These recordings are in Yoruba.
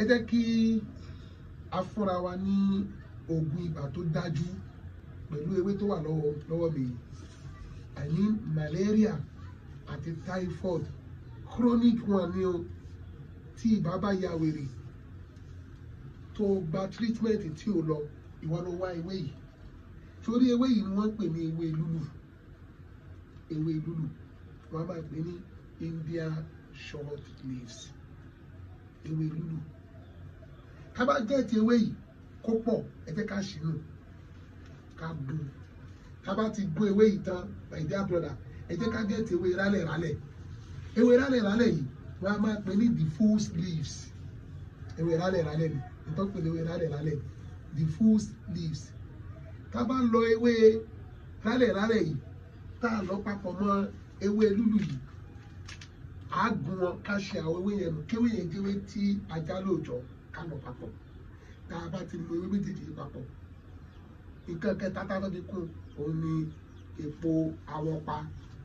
ẹ jẹ́ kí a fúnra wa ní oògùn ibà tó dájú pẹ̀lú ewé tó wà lọ́wọ́ lọ́wọ́ mi i mean malaria àti typhoid chronic one ni o tí ibà bá ya wèrè tó gba treatment tí o lọ ìwọ ló wá ewé yìí sórí ewé yìí ni wọ́n ń pè ní ewé lúlù ewé lúlù wọ́n máa pè ní India short leaves ewé lúlù ká bá gẹ̀ẹ́tì ewé yìí kó pọ̀ ẹ jẹ́ ká ṣìnú ká gún ká bá ti gún ewé yìí tán my dear brother ẹ jẹ́ ká gẹ̀ẹ́tì ewé rálẹ̀ rálẹ̀ ewé rálẹ̀ rálẹ̀ yìí wọ́n á máa pè ní diffuse leaves ewé rálẹ̀ rálẹ̀ ni nítorí pé ewé rálẹ̀ rálẹ̀ diffuse leaves tá a bá lọ ewé rálẹ̀ rálẹ̀ yìí tá a lọ papọ̀ mọ́ ewé lúlù yìí a gún wọn ká ṣe àwọn ewé yẹn nù kéwé yẹn jẹ́wé tí ajá lóòjọ́ ká lọ papọ̀ tá a bá ti lo ewé méjèèjì yìí papọ̀ nǹkan kẹta tá a bá fi kún òun ni èpo awọpa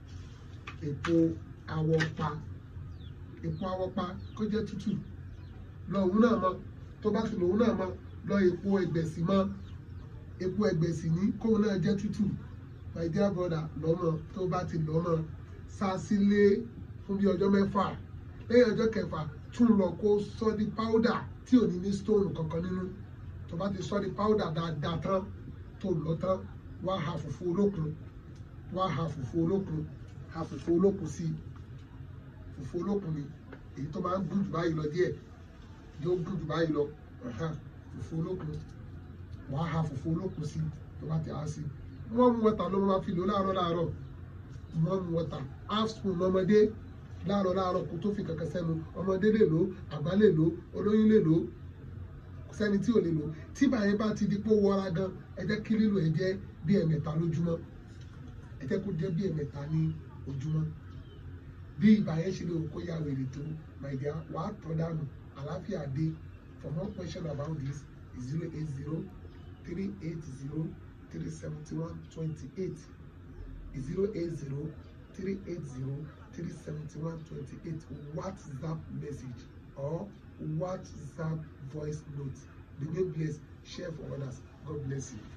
èpo awọpa èpo awọpa kó jẹ́ tútù lọ òun náà mọ́ tó bá ti lò òun náà mọ́ lọ èpo ẹgbẹ̀sì mọ́ epo ẹgbẹ̀sì ní kóun náà jẹ́ tútù my dear brother lọ́mọ tó bá ti lọ́mọ sá sílé fún bí ọjọ́ mẹ́fà lẹ́yìn ọjọ́ kẹfà tún lọ kó sọ di powder tí ò ní ní stone kankan nínú tó bá ti sọ di powder dáadáa tán tó lọ tán wá ha fùfú olókun wá ha fùfú olókun ha fùfú olókun sí fùfú olókun ni èyí tó máa ń gùn jù báyìí lọ díẹ̀ yóò gùn jù báyìí lọ fùfú olókun wàá ha fùfú olókun sí tó bá ti há sí wọ́n mú wọ́tà ló máa fi lò láàárọ̀ láàárọ̀ wọ́n mú wọ́tà half spoon ọmọdé láàárọ̀ láàárọ̀ kó tó fi kankan sẹ́nu ọmọdé lè lò àgbà lè lò olóyún lè lò kò sẹ́ni tí ò lè lò tí báyẹn bá ti di pé ó wọra gan ẹ jẹ́ kí lílo ẹ̀ jẹ́ bí ẹ̀mẹ̀ta lójúmọ́ ẹ jẹ́ kó jẹ́ bí ẹ̀mẹ̀ta ní ojúmọ́ bí ibà yẹn ṣe lè wò kó yà wèrè tó my dear wàá tọ́ dànù àlàáfíà dé for more question about this zero eight zero three eight zero three seventy one twenty eight zero eight zero three eight zero three seventy one twenty eight WhatsApp message or WhatsApp voice note. Be God bless. Share for others. God bless you.